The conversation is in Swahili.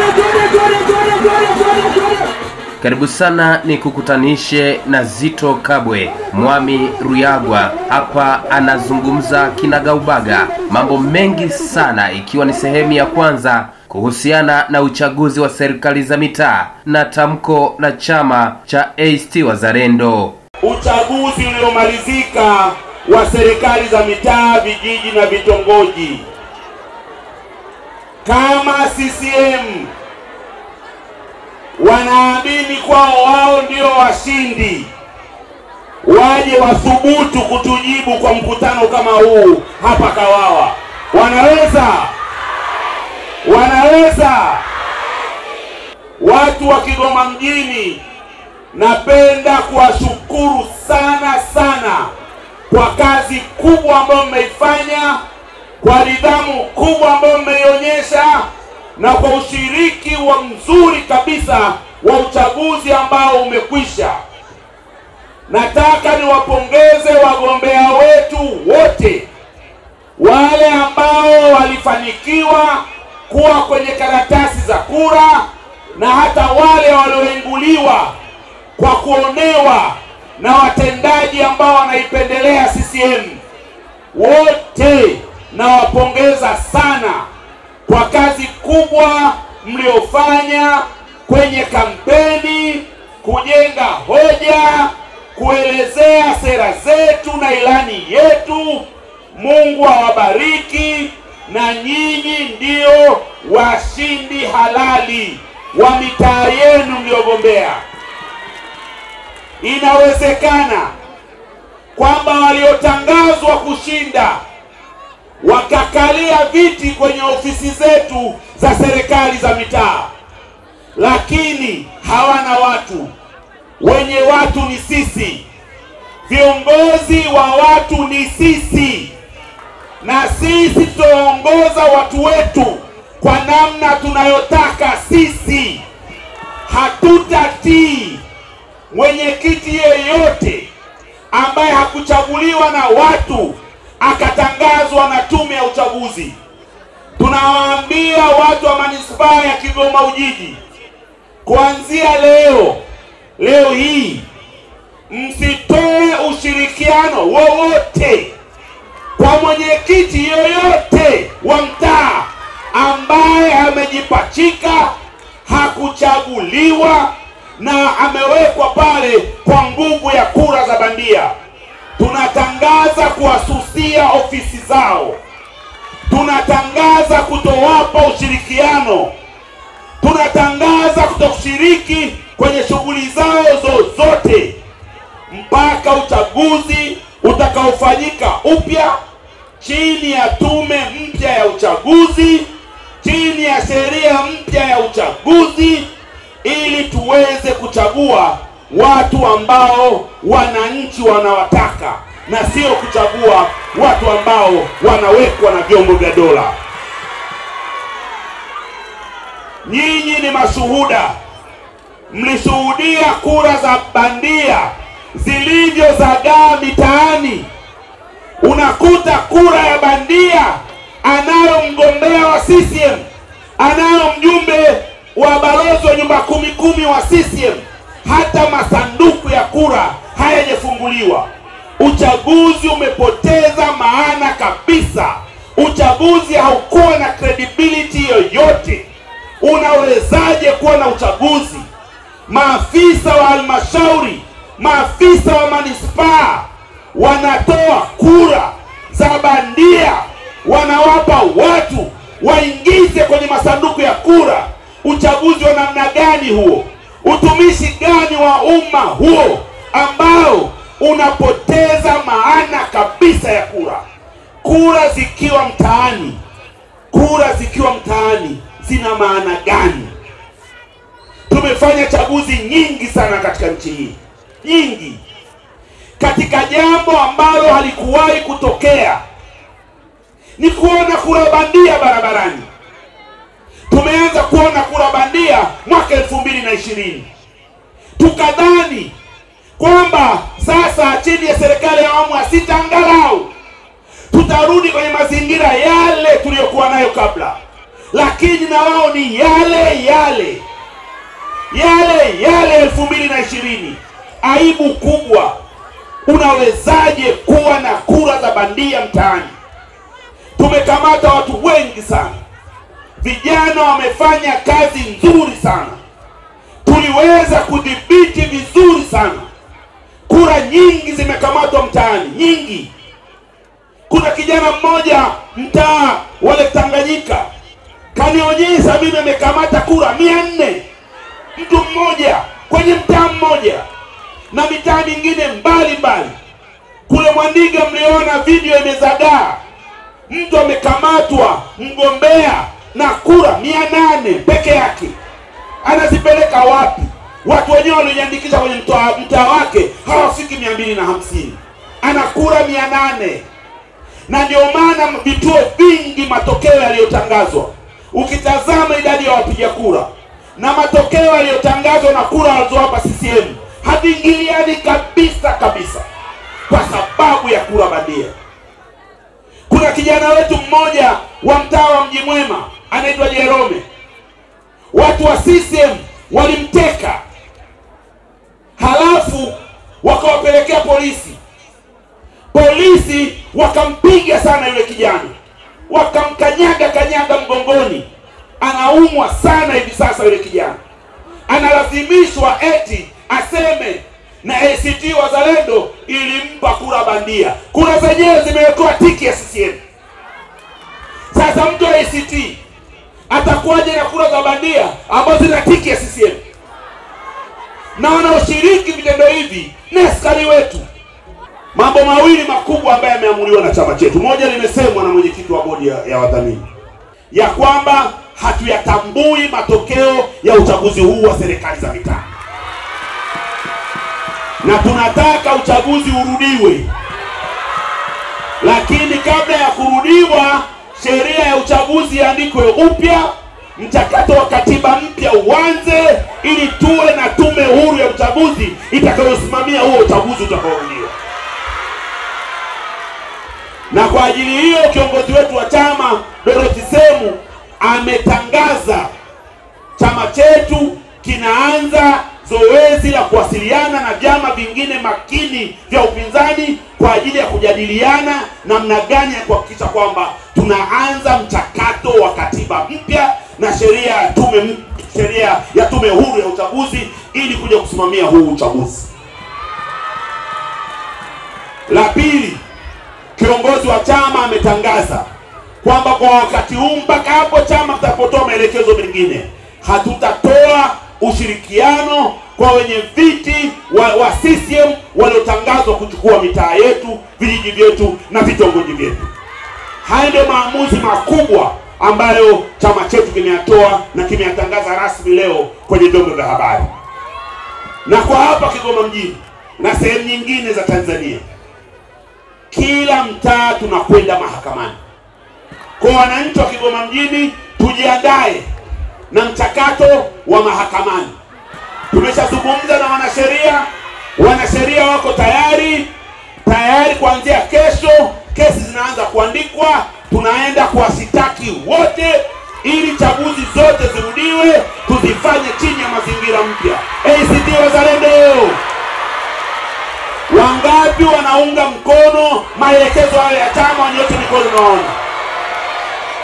Karibu sana ni kukutanishe na Zito Kabwe. Mwami Ruyagwa hapa anazungumza kinagaubaga mambo mengi sana, ikiwa ni sehemu ya kwanza kuhusiana na uchaguzi wa serikali za mitaa na tamko la chama cha ACT Wazalendo. Uchaguzi uliomalizika wa serikali za mitaa, vijiji na vitongoji. Kama CCM wanaamini kwao wao ndio washindi, waje wathubutu kutujibu kwa mkutano kama huu hapa Kawawa. Wanaweza, wanaweza. Watu wa Kigoma mjini, napenda kuwashukuru sana sana kwa kazi kubwa ambayo mmeifanya, kwa nidhamu kubwa ambayo mmeionyesha na kwa ushiriki wa mzuri kabisa wa uchaguzi ambao umekwisha. Nataka niwapongeze wagombea wetu wote, wale ambao walifanikiwa kuwa kwenye karatasi za kura na hata wale walioinguliwa kwa kuonewa na watendaji ambao wanaipendelea CCM. Wote nawapongeza sana kwa kazi kubwa mliofanya kwenye kampeni, kujenga hoja, kuelezea sera zetu na ilani yetu. Mungu awabariki, na nyinyi ndio washindi halali wa mitaa yenu mliogombea. Inawezekana kwamba waliotangazwa kushinda wakakalia viti kwenye ofisi zetu za serikali za mitaa, lakini hawana watu. Wenye watu ni sisi, viongozi wa watu ni sisi, na sisi tutaongoza watu wetu kwa namna tunayotaka sisi. Hatutatii mwenyekiti yeyote ambaye hakuchaguliwa na watu akatangazwa na tume ya uchaguzi. Tunawaambia watu wa manispaa ya Kigoma Ujiji, kuanzia leo leo hii msitoe ushirikiano wowote kwa mwenyekiti yoyote wa mtaa ambaye amejipachika, hakuchaguliwa na amewekwa pale kwa nguvu ya kura za bandia. Tunatangaza kuwasusia ofisi zao, tunatangaza kutowapa ushirikiano, tunatangaza kutokushiriki kwenye shughuli zao zozote mpaka uchaguzi utakaofanyika upya chini ya tume mpya ya uchaguzi, chini ya sheria mpya ya uchaguzi, ili tuweze kuchagua watu ambao wananchi wanawataka na sio kuchagua watu ambao wanawekwa na vyombo vya dola. Nyinyi ni mashuhuda, mlishuhudia kura za bandia zilivyozagaa mitaani. Unakuta kura ya bandia anayo mgombea wa CCM, anayo mjumbe wa balozi wa nyumba kumi kumi wa CCM, hata masanduku ya kura hayajafunguliwa. Uchaguzi umepoteza maana kabisa. Uchaguzi haukuwa na credibility yoyote. Unawezaje kuwa na uchaguzi? Maafisa wa halmashauri, maafisa wa manispaa wanatoa kura za bandia, wanawapa watu waingize kwenye masanduku ya kura. Uchaguzi wa namna gani huo? Utumishi gani wa umma huo ambao unapoteza maana kabisa ya kura? Kura zikiwa mtaani, kura zikiwa mtaani zina maana gani? Tumefanya chaguzi nyingi sana katika nchi hii, nyingi, katika jambo ambalo halikuwahi kutokea ni kuona kura bandia barabarani. Tumeanza kuona kura bandia mwaka elfu mbili na ishirini tukadhani kwamba sasa chini ya serikali ya awamu ya sita angalau tutarudi kwenye mazingira yale tuliyokuwa nayo kabla. lakini na wao ni yale yale yale yale elfu mbili na ishirini. Aibu kubwa! Unawezaje kuwa na kura za bandia mtaani? Tumekamata watu wengi sana, vijana wamefanya kazi nzuri sana, tuliweza kudhibiti vizuri sana. Kura nyingi zimekamatwa mtaani, nyingi. Kuna kijana mmoja mtaa wale Tanganyika kanionyesha mimi amekamata kura mia nne mtu mmoja kwenye mtaa mmoja na mitaa mingine mbali mbali. Kule Mwandiga mliona video imezagaa, mtu amekamatwa mgombea na kura mia nane peke yake, anazipeleka wapi? Watu wenyewe waliojiandikisha kwenye mtaa mtaa wake hawafiki mia mbili na hamsini ana kura mia nane na ndio maana vituo vingi matokeo yaliyotangazwa, ukitazama idadi ya wapiga kura na matokeo yaliyotangazwa na kura walizowapa CCM haviingiliani kabisa kabisa, kwa sababu ya kura bandia. Kuna kijana wetu mmoja wa mtaa wa Mji Mwema anaitwa Jerome, watu wa CCM walimteka, halafu wakawapelekea polisi. Polisi wakampiga sana yule kijana, wakamkanyaga kanyaga mgongoni, anaumwa sana hivi sasa. Yule kijana analazimishwa eti aseme na ACT Wazalendo ilimpa kura bandia. Kura zenyewe zimewekewa tiki ya CCM. Sasa mtu wa ACT atakuwaje na kura za bandia ambazo zina tiki ya CCM? Na wanaoshiriki vitendo hivi ni askari wetu. Mambo mawili makubwa ambayo yameamuliwa na chama chetu, moja limesemwa na mwenyekiti wa bodi ya, ya wadhamini ya kwamba hatuyatambui matokeo ya uchaguzi huu wa serikali za mitaa na tunataka uchaguzi urudiwe, lakini kabla ya kurudiwa, sheria ya uchaguzi iandikwe upya, mchakato wa katiba mpya uanze, ili tuwe na tume huru ya uchaguzi itakayosimamia huo uchaguzi utakaorudiwa. Na kwa ajili hiyo kiongozi wetu wa chama Dorothy Semu ametangaza chama chetu kinaanza zoezi la kuwasiliana na vyama vingine makini vya upinzani kwa ajili ya kujadiliana namna gani ya kuhakikisha kwamba tunaanza mchakato wa katiba mpya na sheria ya tume sheria ya tume huru ya uchaguzi ili kuja kusimamia huu uchaguzi. La pili, kiongozi wa chama ametangaza kwamba kwa wakati huu mpaka hapo chama kitapotoa maelekezo mengine, hatutatoa ushirikiano kwa wenye viti wa, wa CCM waliotangazwa kuchukua mitaa yetu, vijiji vyetu na vitongoji vyetu. Haya ndio maamuzi makubwa ambayo chama chetu kimeyatoa na kimeyatangaza rasmi leo kwenye vyombo vya habari. Na kwa hapa Kigoma mjini na sehemu nyingine za Tanzania, kila mtaa tunakwenda mahakamani. Kwa wananchi wa Kigoma mjini, tujiandae na mchakato wa mahakamani. Tumeshazungumza na wanasheria, wanasheria wako tayari tayari. Kuanzia kesho kesi zinaanza kuandikwa, tunaenda kuwasitaki wote ili chaguzi zote zirudiwe, tuzifanye chini ya mazingira mpya. ACT Wazalendo, wangapi wanaunga mkono maelekezo hayo ya chama? Wanyoshe mikono, naona